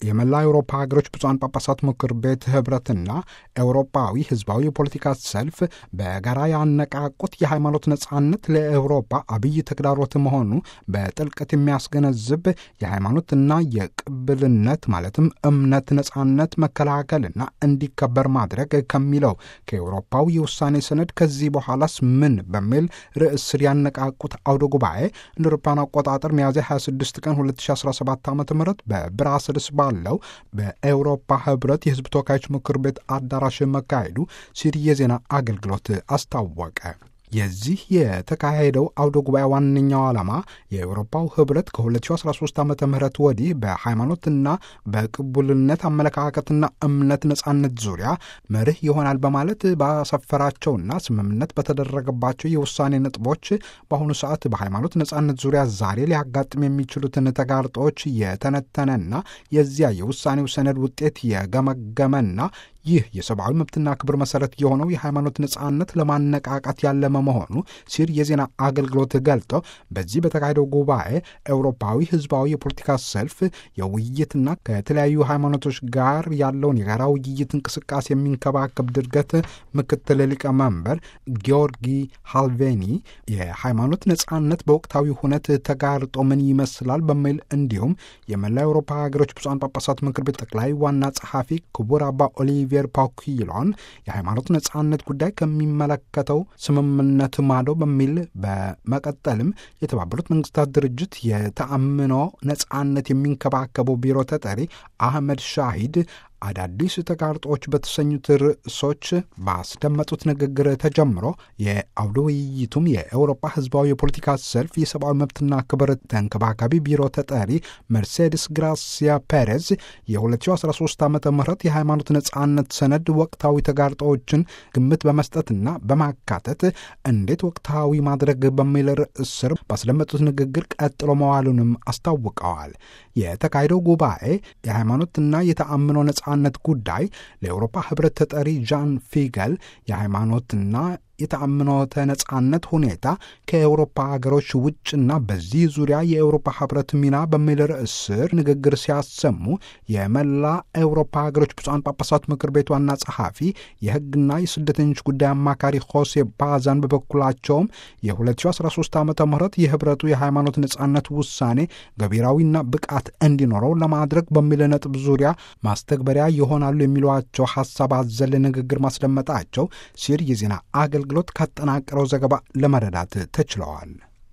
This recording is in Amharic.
የመላ አውሮፓ ሀገሮች ብፁዓን ጳጳሳት ምክር ቤት ህብረትና ኤውሮፓዊ ህዝባዊ የፖለቲካ ሰልፍ በጋራ ያነቃቁት የሃይማኖት ነጻነት ለአውሮፓ አብይ ተግዳሮት መሆኑ በጥልቀት የሚያስገነዝብ የሃይማኖትና የቅብልነት ማለትም እምነት ነጻነት መከላከልና እንዲከበር ማድረግ ከሚለው ከኤውሮፓዊ የውሳኔ ሰነድ ከዚህ በኋላስ ምን በሚል ርዕስ ስር ያነቃቁት አውደ ጉባኤ እንደ አውሮፓውያን አቆጣጠር ሚያዝያ 26 ቀን 2017 ዓ ም በብራስልስ ባለው በኤውሮፓ ህብረት የህዝብ ተወካዮች ምክር ቤት አዳራሽ መካሄዱ ሲሪ የዜና አገልግሎት አስታወቀ። የዚህ የተካሄደው አውደ ጉባኤ ዋነኛው ዓላማ የአውሮፓው ህብረት ከ2013 ዓ ም ወዲህ በሃይማኖትና በቅቡልነት አመለካከትና እምነት ነጻነት ዙሪያ መርህ ይሆናል በማለት ባሰፈራቸውና ስምምነት በተደረገባቸው የውሳኔ ነጥቦች በአሁኑ ሰዓት በሃይማኖት ነጻነት ዙሪያ ዛሬ ሊያጋጥም የሚችሉትን ተጋርጦች የተነተነና የዚያ የውሳኔው ሰነድ ውጤት የገመገመና ይህ የሰብአዊ መብትና ክብር መሰረት የሆነው የሃይማኖት ነጻነት ለማነቃቃት ያለመ መሆኑ ሲር የዜና አገልግሎት ገልጠው በዚህ በተካሄደው ጉባኤ ኤውሮፓዊ ህዝባዊ የፖለቲካ ሰልፍ የውይይትና ከተለያዩ ሃይማኖቶች ጋር ያለውን የጋራ ውይይት እንቅስቃሴ የሚንከባከብ ድርገት ምክትል ሊቀመንበር ጊዮርጊ ሃልቬኒ የሃይማኖት ነጻነት በወቅታዊ ሁነት ተጋርጦ ምን ይመስላል በሚል እንዲሁም የመላ አውሮፓ ሀገሮች ብፁዓን ጳጳሳት ምክር ቤት ጠቅላይ ዋና ጸሐፊ ክቡር አባ ኦሊቪየር ፓኩይሎን የሃይማኖት ነጻነት ጉዳይ ከሚመለከተው ስምምነት ማዶ በሚል በመቀጠልም የተባበሩት መንግስታት ድርጅት የተአምኖ ነጻነት የሚንከባከበው ቢሮ ተጠሪ አህመድ ሻሂድ አዳዲስ ተጋርጦች በተሰኙት ርዕሶች ባስደመጡት ንግግር ተጀምሮ የአውደ ውይይቱም የአውሮፓ ህዝባዊ የፖለቲካ ሰልፍ የሰብአዊ መብትና ክብር ተንከባካቢ ቢሮ ተጠሪ መርሴድስ ግራሲያ ፔሬዝ የ2013 ዓ ም የሃይማኖት ነጻነት ሰነድ ወቅታዊ ተጋርጦዎችን ግምት በመስጠትና በማካተት እንዴት ወቅታዊ ማድረግ በሚል ርዕስ ስር ባስደመጡት ንግግር ቀጥሎ መዋሉንም አስታውቀዋል። የተካሄደው ጉባኤ የሃይማኖትና የተአምኖ ነጻነት ጉዳይ ለአውሮፓ ህብረት ተጠሪ ዣን ፊገል የሃይማኖትና የተአምኖተ ነጻነት ሁኔታ ከአውሮፓ ሀገሮች ውጭና በዚህ ዙሪያ የአውሮፓ ህብረት ሚና በሚል ርዕስ ስር ንግግር ሲያሰሙ የመላ አውሮፓ ሀገሮች ብፁዓን ጳጳሳት ምክር ቤት ዋና ጸሐፊ የህግና የስደተኞች ጉዳይ አማካሪ ሆሴ ባዛን በበኩላቸውም የ2013 ዓ ም የህብረቱ የሃይማኖት ነጻነት ውሳኔ ገቢራዊና ብቃት እንዲኖረው ለማድረግ በሚል ነጥብ ዙሪያ ማስተግበሪያ ይሆናሉ የሚሏቸው ሀሳብ አዘል ንግግር ማስደመጣቸው ሲር የዜና አገልግሎት አገልግሎት ካጠናቀረው ዘገባ ለመረዳት ተችለዋል።